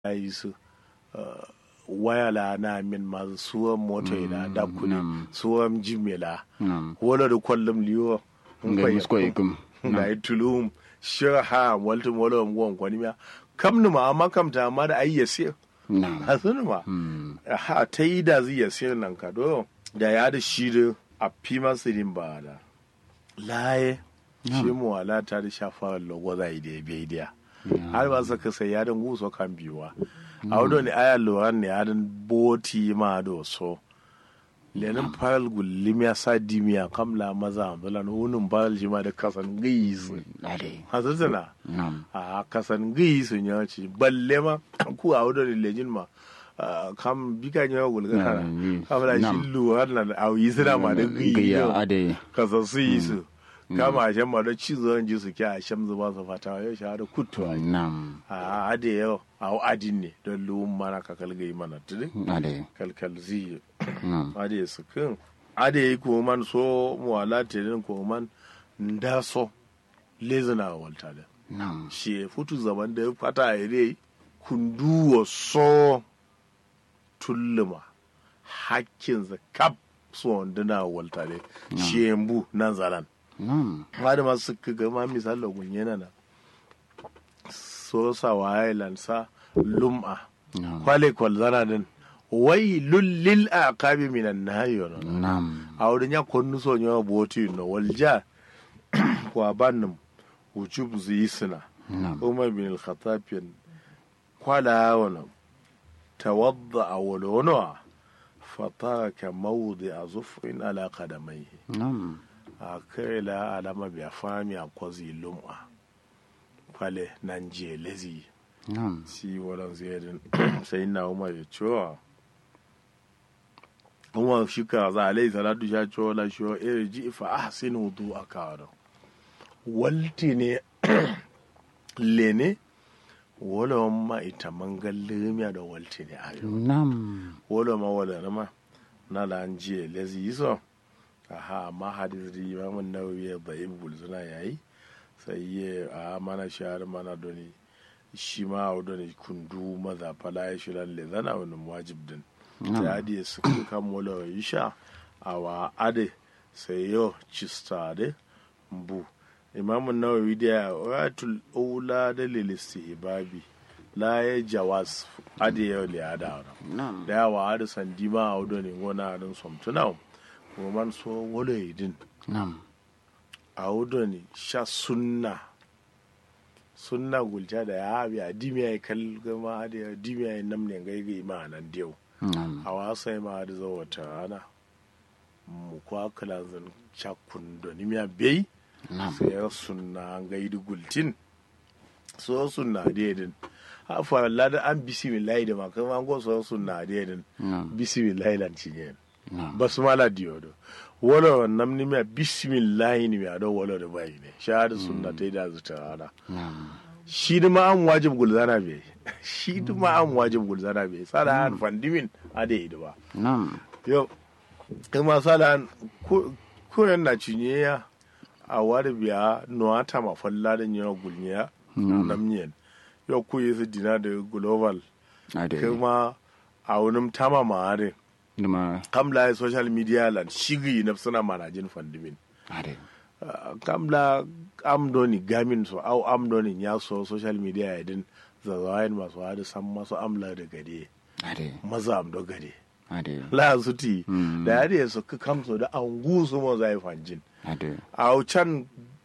yi su waya la na min ma suwan moto ila da kuni suwan jimela wala da kwallum liyo nga musko ikum nga yi tulum shira ha waltum wala ngwan kwani ma kam numa amma kam ta amma da ayya sai a sunu ma ha ta yi da zai yasir nan ka do da ya da shi da a fi masu din ba da laye shi mu wala ta da shafa logo zai da ya bai da har ba sa kasa ya da nguso kan biyuwa a wado ne aya loran ne ya da boti ma do so lenin faral gullim ya sa dimiya kamla maza ambulan wunin faral shi ma da kasan gaisu hasasana a kasan gaisu ya ce balle ma ku a wado ne lejin ma kam bika nyawa gulga kana kamla shi luwar na da auyi suna ma da gaisu kasan su yi su kama a shan ma da cizo ji su kya a shan zuba su fata yau shi da kutu a ade yau a adin ne don luwun mana kakal gai mana tudin kalkal ziyi ade su kin ade yi ko man so mu wala telin ko man nda so lezina walta da shi futu zaman da fata a yi kunduwa so tulluma hakkin za kap so wanduna walta da shi yambu nan zalan wani masu kaga ma misali gunye na so sa waye lansa lum'a kwale kwal zana din wai lullil a kabi minan na hayo na a wurin ya konnu so nyawa boti no walja kwa bannum wujub zai suna umar bin al-khattab kwala wana tawadda a walwana fataka mawdi a zufrin ala qadamaihi a kai la alama biya fami a kwazi lum'a kwale nan je lezi si wadan ziyadin sai na umar ya cewa umar shi ka za a lai salatu sha cewa la shi wa iri ji fa ahsin wudu a kawo walti ne lene wala ma ita mangal limiya da walti ne ayo wala ma wala ma na la an je lezi yi aha amma hadis di imamun nawawi ya da ibul suna yayi sai ya a mana shahar mana doni shi ma a doni kundu maza fala ya shi lalle zana wani wajib din sai adi ya suka kan mola wa isha a wa ade sai yo cista de mbu imamun nawawi da ya watul ula da lilistihbabi la ya jawas ade ya liyada da yawa ade sandi ma a doni ngona adin somtunawo roman so wolo idin nam a wudo ne sha sunna sunna gulta da ya abi a dimiya ya kal gama da ya dimiya ya namne gaigai ma nan diyau a wasa ma da zo wata rana mu kwa kala zan chakun do nimiya bai sai ya sunna an gaidi gultin so sunna da yadin hafa lada an bisimillahi da makama an go so sunna da yadin bisimillahi lan cinye basmala diyodo wala nam ni me bismillahi ni me ado wala da bai ne shahada sunna ta da zuta rana shi da ma an wajib gulzana be shi da ma an wajib gulzana be sala an fandimin ade da ba yo kuma sala an ko yan na cinye ya a wari biya no ata ma falla da nyo gulnya nam nyen yo ku yi su dina da global kuma a wunin tama ma'arin Numa. kamla ya social media lan shigi na suna manajin fandimin Ade. Uh, kamla amdoni gamin so au amdoni ya so social media ya din zazawayin masu hadu san masu amla da gade Ade. maza amdo gade Ade. la su ti da ya su ka kamso da an gusu mo zai fanjin Ade. au can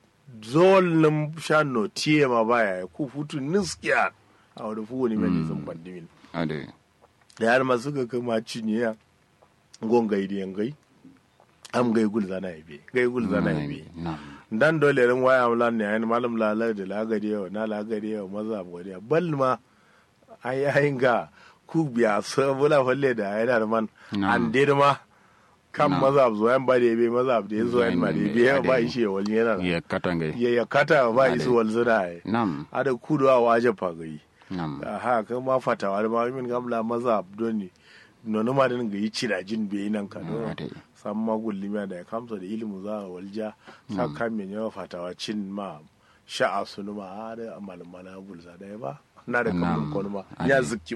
zolin shan no tiye ma baya ku futu niskiya a wani fuwa ni mai sun fandimin Ade. da yar masu ga kama cinye gon gai da gai am gai gul zana ibe gai gul zana ibe Nam. dan dole ran waya amlan ne ayin malam lalai da lagari yau na lagari yau maza gode bal ma ai ayin ga ku biya sabula falle da ayin da man an de ma kan maza zo yan ba da ibe maza da yazo yan ma da ibe ya ba shi ya wal yana Ya katangai. ya ya kata ba isu wal zura ai Nam. ada kudu a waje fagai Nam. ha kan ma fatawa da ma min gamla maza doni nono ma din ga yi cirajin be nan ka no Ade. san ma gullimiya da ya kamsa da ilimu za a walja sa kan men yawa fatawa cin ma sha'a sunu ma har malmala bulza da ba na da kamun Nam. konu ma Ade. ya zikki